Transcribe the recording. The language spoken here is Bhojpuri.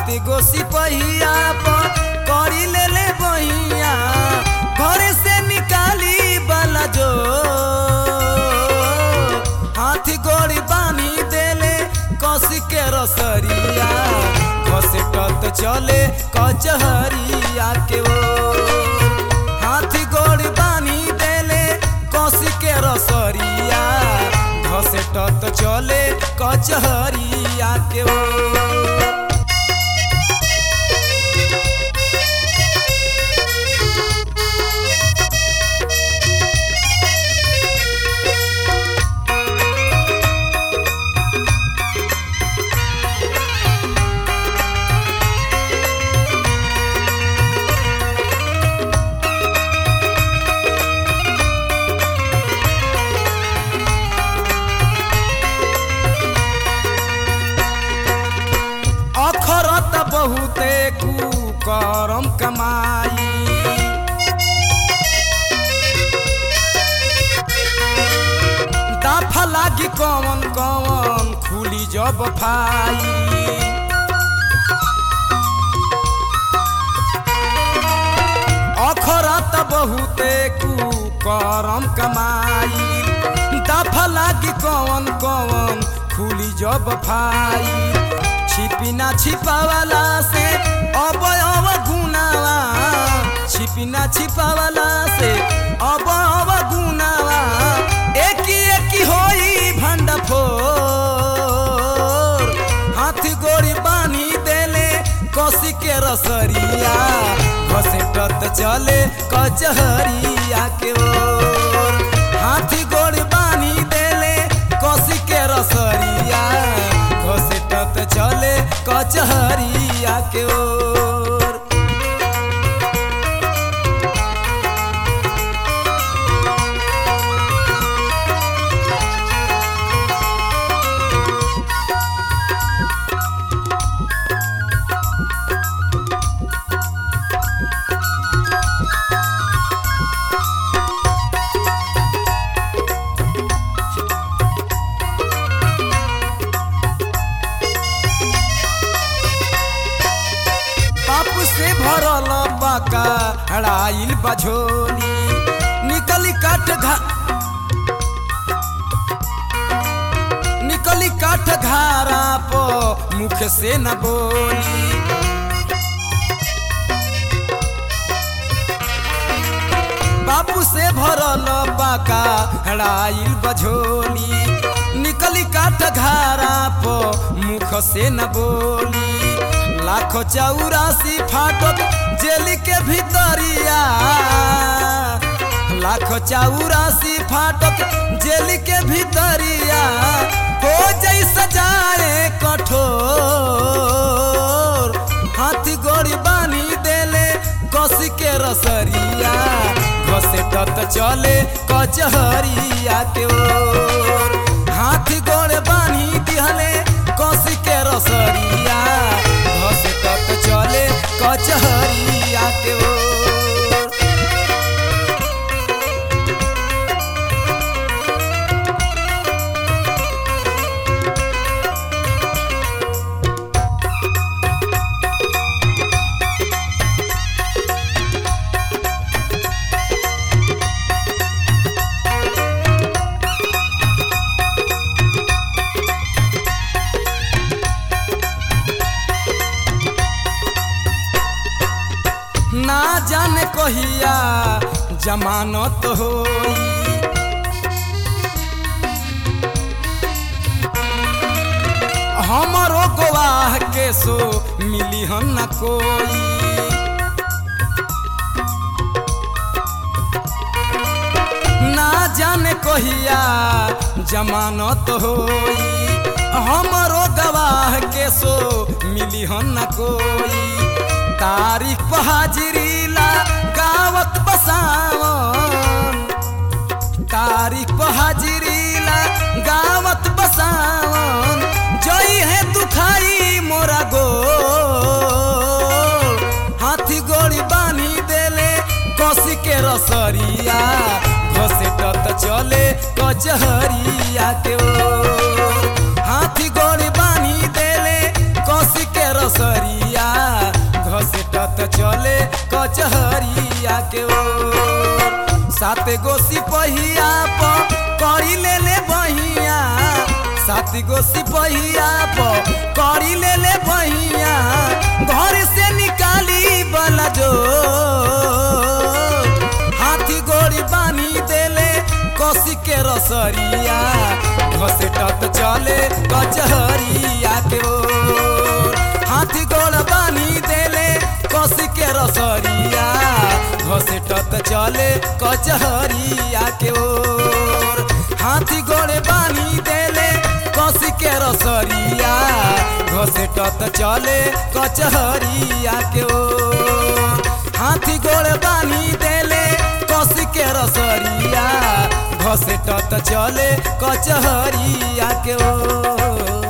सात गो सिपहिया पर करी ले ले बहिया घर से निकाली वाला जो हाथी गोड़ी बानी देले कस के रसरिया घसे टत चले कचहरिया के ओ हाथी गोड़ी बानी देले कस के रसरिया घसे टत चले कचहरिया के ओ अखरत बहुते कुकरम कमाई दाफा लागी कवन कवन खुली जब फाई अखरत बहुते कुकरम कमाई दाफा लागी कवन कवन खुली जब फाई छिपी ना छिपावाला से अब अब गुनावा छिपी ना छिपावाला से अब अब गुनावा एक एक होई भंड फोर हाथी गोड़ी बानी देले कसी के रसरिया घसे टत चले कचहरिया के ओर हाथी गोड़ी बानी देले कसी के रसरिया घसे टत चले कचहरिया के ओर पाप से भरल बाका हड़ाइल बझोली निकली काट घा निकली काट घारा पो मुख से न बोली बापू से भरल बाका हड़ाइल बझोली निकली काट घारा पो मुख से न बोली लाख चौरासी फाटक जेल के भीतरिया लाख चौरासी फाटक जेल के भीतरिया हो जई सजाए कठोर हाथी गोड़ी बानी देले कसी के रसरिया घसे टत चले कचहरिया के ओर हाथी गोड़ बानी दिहले कसी के रसरिया घसे टत चले कचहरिया के ओर ना जाने कहिया जमानत होई हमरो गवाह के सो मिली हम न कोई ना जाने कहिया जमानत होई हमरो गवाह के सो मिली हम न कोई तारीख पर हाजिरी ला गावत बसावन तारीख पर हाजिरी ला गावत बसावन जई है दुखाई मोरा गो हाथी गोड़ी बानी देले कसी के रसरिया घसे टत चले कचहरिया के ओर हाथी गोड़ी बानी देले कसी के रसरिया कचहरिया के ओर सात गो सिपहिया प करी ले ले बहिया सात गो सिपहिया प करी ले ले बहिया घर से निकाली बला जो हाथी गोड़ी बानी देले कसी के रसरिया घसेटत चले कचहरिया के ओर हाथी गोड़ बानी देले कसी के रसरिया घसेटत चले कचहरिया के ओर हाथी गोड़े बानी देले कसी के रसरिया घसेटत चले कचहरिया के ओर हाथी गोड़ बानी देले कसी के रसरिया घसेटत चले कचहरिया के ओर